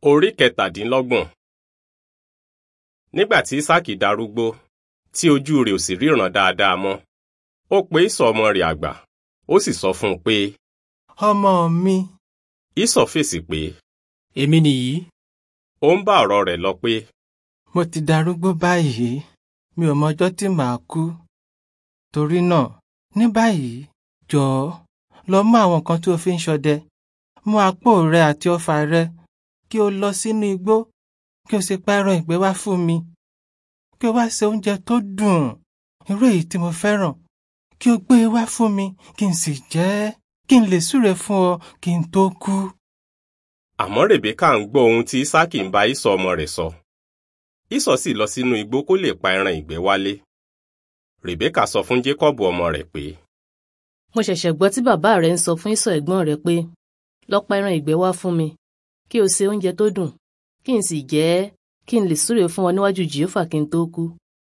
Orí kẹtàdínlọ́gbọ̀n. Nígbà tí Ísákì darúgbó, tí ojú rẹ̀ ò sì ríran dáadáa mọ́, ó pe Ísọ̀ ọmọ rẹ̀ àgbà, ó sì sọ fún un pé, ọmọ mi Ísọ̀ fèsì pé, èmi nìyí ó ń bá ọ̀rọ̀ rẹ̀ lọ pé, mo ti darúgbó báyìí mi ò mọjọ́ tí màá kú torí náà ní báyìí jọ̀ọ́ lọ mú àwọn nǹkan tí o fi ń ṣọdẹ mú apó rẹ àti ọfà rẹ kí o lọ sínú igbó kí o sì pa ẹran ìgbẹ́ wá fún mi kí o wá ṣe oúnjẹ tó dùn irú èyí tí mo fẹ́ràn kí o gbé e wá fún mi kí n sì jẹ ẹ́ kí n lè súre fún ọ kí n tó kú. àmọ́ Rèbékà ń gbọ́ ohun tí Ísákì ń bá Ísọ̀ ọmọ rẹ̀ sọ. Ísọ̀ sì lọ sínú igbó kó lè pa ẹran ìgbẹ́ wálé. Rèbékà sọ fún Jékọ́bù ọmọ rẹ̀ pé, mo ṣẹ̀ṣẹ̀ gbọ́ tí bàbá rẹ̀ ń sọ fún ìsọ̀ ẹ̀gbọ́n rẹ̀ pé lọ pa ẹran ìgbẹ́ wá fún mi kí o ṣe oúnjẹ tó dùn kí n sì jẹ ẹ́ kí n lè súre fún ọ níwájú jìófà kí n tó kú.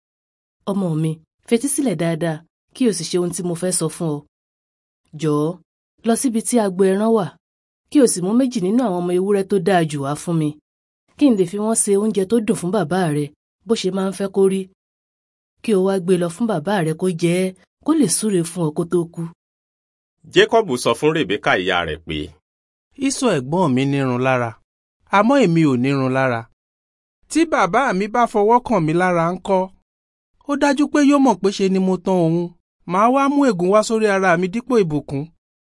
ọmọ mi fetí sílẹ̀ dáadáa kí o sì ṣe ohun tí mo fẹ́ sọ fún ọ. jọ̀ọ́ lọ síbi tí agbo ẹran wà kí o sì mú méjì nínú àwọn ọmọ ewúrẹ́ tó dáa jù wá fún mi kí n lè fi wọ́n ṣe oúnjẹ tó dùn fún bàbá rẹ bó ṣe máa ń fẹ́ kó rí kí o wá gbé lọ fún bàbá rẹ kó jẹ ẹ́ kó lè súre fún ọ kó tó kú. Jékọ́bù sọ fún Rèbékà ìyá rẹ̀ pé, Ísọ̀ ẹ̀gbọ́n mi nírun lára àmọ́ èmi ò nírun lára. Tí bàbá mi bá fọwọ́ kàn mí lára ńkọ́? Ó dájú pé yóò mọ̀ pé ṣe ni mo tán òun. Màá wá mú ègún wá sórí ara mi dípò ìbùkún.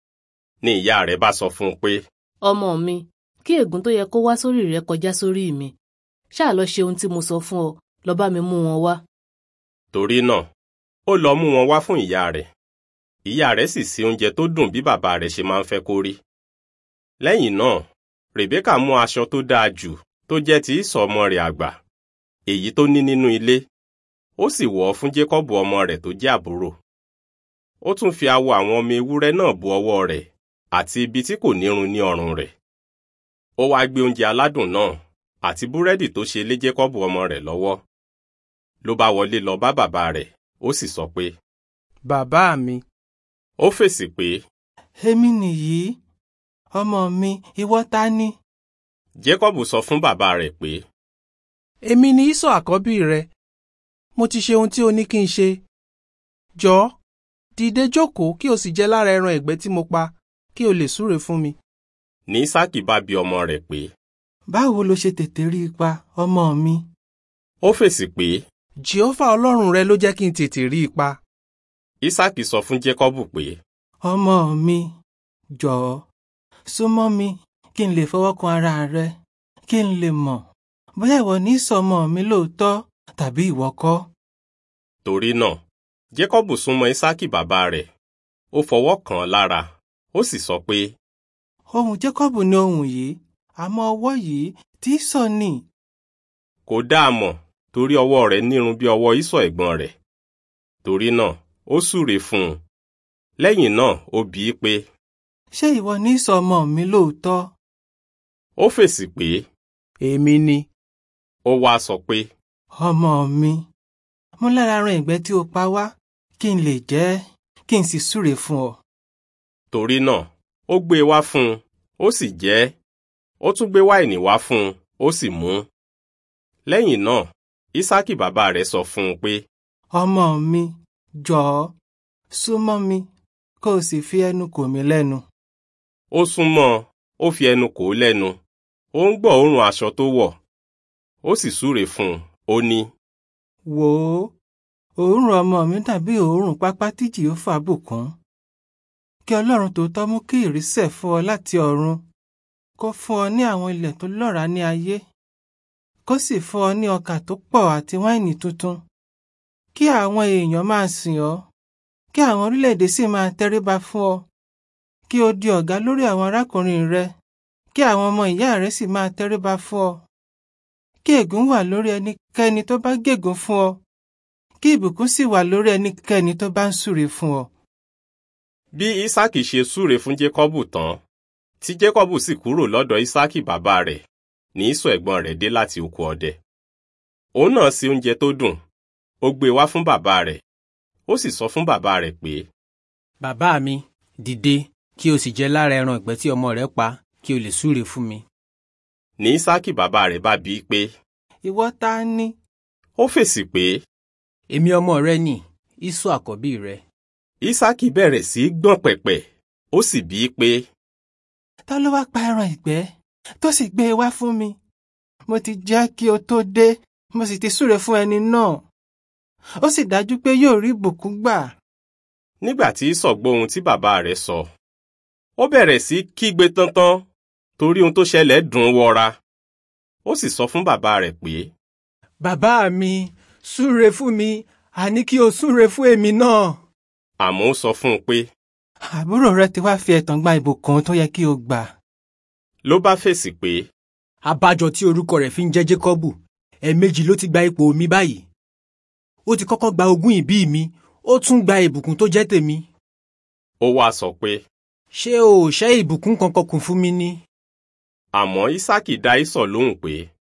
ní ìyá rẹ̀ bá sọ fún un pé, ọmọ mi kí ègún tó yẹ kó wá sórí rẹ kọjá sórí mi ṣáà lọ ṣe ohun tí mo sọ fún ọ lọ bá mi mú wọn wá. torí náà ó lọ mú wọn wá fún ìyá rẹ̀. Ìyá rẹ̀ sì ṣe oúnjẹ tó dùn bí bàbá rẹ̀ ṣe máa ń fẹ́ kó rí. Lẹ́yìn náà, Rèbékà mú aṣọ tó dáa jù tó jẹ́ ti Ísọ̀ ọmọ rẹ̀ àgbà, èyí tó ní nínú ilé, ó sì wọ̀ ọ́ fún Jékọ́bù ọmọ rẹ̀ tó jẹ́ àbúrò. Ó tún fi awọ àwọn ọmọ ewúrẹ́ náà bo ọwọ́ rẹ̀ àti ibi tí kò nírun ní ọrùn rẹ̀. Ó wá gbé oúnjẹ aládùn náà àti búrẹ́dì tó ṣe lé Jékọ́bù ọmọ rẹ̀ lọ́wọ́. Ló bá wọlé lọ bá bàbá rẹ̀, ó sì sọ pé, Bàbá mi, ó fèsì pé, èmi nìyí ọmọ mi ìwọ ta ni. Jékọ́bù sọ fún bàbá rẹ̀ pé, èmi ni Ísọ̀ àkọ́bí rẹ. Mo ti ṣe ohun tí o ní kí n ṣe. Jọ̀ọ́, dìde jókòó kí o sì jẹ lára ẹran ẹ̀gbẹ́ tí mo pa kí o lè súre fún mi. ní Ísákì bá bi ọmọ rẹ̀ pé, báwo lo ṣe tètè rí ipa ọmọ mi. ó fèsì pé, Jèhófà Ọlọ́run rẹ ló jẹ́ kí n tètè rí ipa. Ísákì sọ fún Jékọ́bù pé, ọmọ mi jọ̀ọ́ súnmọ́ mi kí n lè fọwọ́ kan ara rẹ kí n lè mọ̀ bóyá ìwọ ní sọmọ mi lóòótọ́ tàbí ìwọ kọ́. torí náà, Jékọ́bù súnmọ́ Ísákì bàbá rẹ̀, ó fọwọ́ kàn án lára, ó sì sọ pé, ohùn Jákọ́bù ni ohùn yìí àmọ́ ọwọ́ yìí tí sọ ni. kò dáa mọ̀ torí ọwọ́ rẹ̀ nírun bí ọwọ́ Ísọ̀ ẹ̀gbọ́n rẹ̀. Torí náà, ó súre fún un. Lẹ́yìn náà, ó bi í pé, ṣé ìwọ ní sọmọ mi lóòótọ́. ó fèsì pé, Èmi ni. ó wá sọ pé, ọmọ mi mú lára ran ìgbẹ́ tí o pa wá kí n lè jẹ ẹ́ kí n sì súre fún ọ. torí náà, ó gbé e wá fún un, ó sì jẹ ẹ́. Ó tún gbé wáìnì wá fún un, ó sì mú un. Lẹ́yìn náà, Ísákì bàbá rẹ̀ sọ fún un pé, ọmọ mi jọ̀ọ́ súnmọ́ mi kó o sì fi ẹnu kò mí lẹ́nu. ó súnmọ́ ọn, ó fi ẹnu kò ó lẹ́nu, ó ń gbọ́ òórùn aṣọ tó wọ̀. Ó sì súre fún un, ó ní, wò ó òórùn ọmọ mi dàbí òórùn pápá tí Jèhófà bùkún. kí Ọlọ́run tòótọ́ mú kí ìrísẹ̀ fún ọ láti ọ̀run kó fún ọ ní àwọn ilẹ̀ tó lọ́ràá ní ayé kó sì fún ọ ní ọkà tó pọ̀ àti wáìnì tuntun kí àwọn èèyàn máa sìn ọ́ kí àwọn orílẹ̀-èdè sì máa tẹríba fún ọ kí o di ọ̀gá lórí àwọn arákùnrin rẹ kí àwọn ọmọ ìyá rẹ sì máa tẹríba fún ọ kí ègún wà lórí ẹnikẹ́ni tó bá gégùn fún ọ kí ìbùkún sì wà lórí ẹnikẹ́ni tó bá ń súre fún ọ. bí Ísákì ṣe súre fún Jékọ́bù tán, tí Jékọ́bù sì kúrò lọ́dọ̀ Ísákì bàbá rẹ̀, ní Ísọ̀ ẹ̀gbọ́n rẹ̀ dé láti oko ọdẹ. Òun náà ṣe oúnjẹ tó dùn, ó gbé e wá fún bàbá rẹ̀, ó sì sọ fún bàbá rẹ̀ pé, bàbá mi dìde kí o sì jẹ lára ẹran ìgbẹ́ tí ọmọ rẹ pa kí o lè súre fún mi. ní ísákì bàbá rẹ̀ bá bi í pé ìwọ ta ni ó fèsì pé èmi ọmọ rẹ ni ìsọ àkọ́bí rẹ ísákì bẹ̀rẹ̀ sí í gbọ̀n pẹ̀pẹ̀ ó sì bi í pé ta ló wá pa ẹran ìgbẹ́ tó sì gbé e wá fún mi mo ti jẹ́ kí o tó dé mo sì ti súre fún ẹni náà ó sì dájú pé yóò rí ìbùkún gbà nígbà tí ísọ̀ gbọ́ ohun tí bàbá rẹ̀ sọ ó bẹ̀rẹ̀ sí í kígbe tántán torí ohun tó ṣẹlẹ̀ dùn ún wọra ó sì sọ fún bàbá rẹ̀ pé bàbá mi súre fún mi àní kí o súre fún èmi náà àmọ́ ó sọ fún un pé àbúrò rẹ ti wá fi ẹ̀tàn gba ìbùkún tó yẹ kí o gbà ló bá fèsì pé abájọ tí orúkọ rẹ̀ fi ń jẹ́ Jákọ́bù ẹ̀ẹ̀mejì ló ti gba ipò mi báyìí ó ti kọ́kọ́ gba ogún ìbí mi ó tún gba ìbùkún tó jẹ́ tèmi ó wá sọ pé ṣé o ò ṣẹ́ ìbùkún kankan kù fún mi ni àmọ́ ísákì dá ísọ̀ lóhùn pé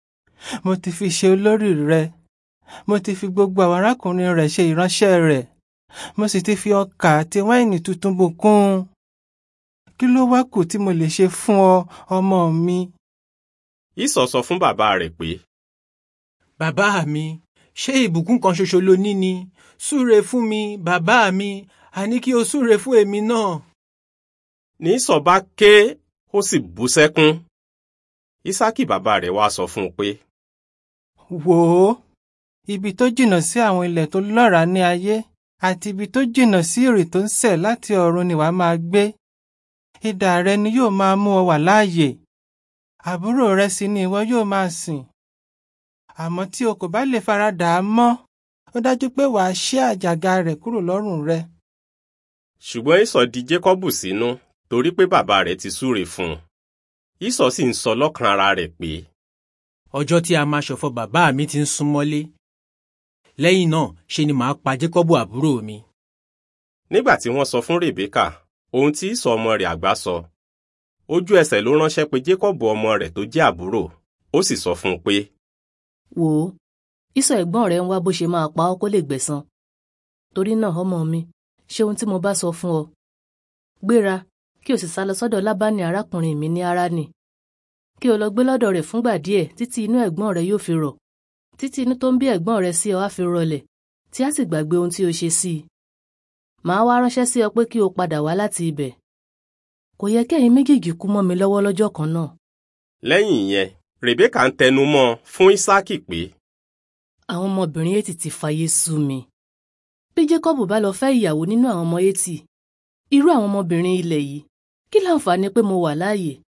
mo ti fi ṣe olórí rẹ mo ti fi gbogbo àwọn arákùnrin rẹ ṣe ìránṣẹ́ rẹ̀ mo sì ti fi ọkà àti wáìnì tuntun bùkún un kí ló wá kù tí mo lè ṣe fún ọ ọmọ mi ísọ̀ sọ fún bàbá rẹ̀ pé bàbá mi ṣé ìbùkún kan ṣoṣo ló ní ni súre fún mi bàbá mi àní kí o súre fún èmi náà ní ísọ̀ bá ké ó sì bú sẹ́kún ísákì bàbá rẹ̀ wá sọ fún un pé wò ó ibi tó jìnnà sí àwọn ilẹ̀ tó lọ́ràá ní ayé àti ibi tó jìnnà sí ìrì tó ń sẹ̀ láti ọ̀run ni wàá máa gbé idà rẹ ni yóò máa mú ọ wà láàyè àbúrò rẹ sì ni ìwọ yóò máa sìn àmọ́ tí o kò bá lè faradà á mọ́ ó dájú pé wàá ṣí àjàgà rẹ̀ kúrò lọ́rùn rẹ ṣùgbọ́n ísọ̀ di jákọ́bù sínú torí pé bàbá rẹ̀ ti súre fún un ísọ̀ sì ń sọ lọ́kàn ara rẹ̀ pé ọjọ́ tí a máa ṣọ̀fọ̀ bàbá mi ti ń súnmọ́lé lẹ́yìn náà ṣe ni màá pa Jákọ́bù àbúrò mi nígbà tí wọ́n sọ fún rèbékà ohun tí ísọ̀ ọmọ rẹ̀ àgbà sọ ojú ẹsẹ̀ ló ránṣẹ́ pé jákọ́bù ọmọ rẹ̀ tó jẹ́ àbúrò ó sì sọ fún un pé wò ó ìsọ̀ ẹ̀gbọ́n rẹ̀ ń wá bó ṣe máa pa ọ́ kó lè gbẹ̀san torí náà ọmọ mi ṣe ohun tí mo bá sọ fún ọ gbéra kí o sì sá lọ sọ́dọ̀ lábánì arákùnrin mi ní Háránì kí o lọ gbé lọ́dọ̀ rẹ̀ fúngbà díẹ̀ títí inú ẹ̀gbọ́n rẹ̀ yóò fi rọ̀ títí inú tó ń bí ẹ̀gbọ́n rẹ̀ sí ọ á fi rọlẹ̀ tí á sì gbàgbé ohun tí o ṣe sí i màá wá ránṣẹ́ sí ọ pé kí o padà wá láti ibẹ̀ kò yẹ kẹ́yin méjèèjì kú mọ́ mi lọ́wọ́ lọ́jọ́ kan náà lẹ́yìn ìyẹn rèbékà ń tẹnu mọ́ ọn fún ísákì pé àwọn ọmọbìnrin Hétì ti fàyè sú mi bí Jákọ́bù bá lọ fẹ́ ìyàwó nínú àwọn ọmọ Hétì irú àwọn ọmọbìnrin ilẹ̀ yìí kí láǹfààní pé mo wà láàyè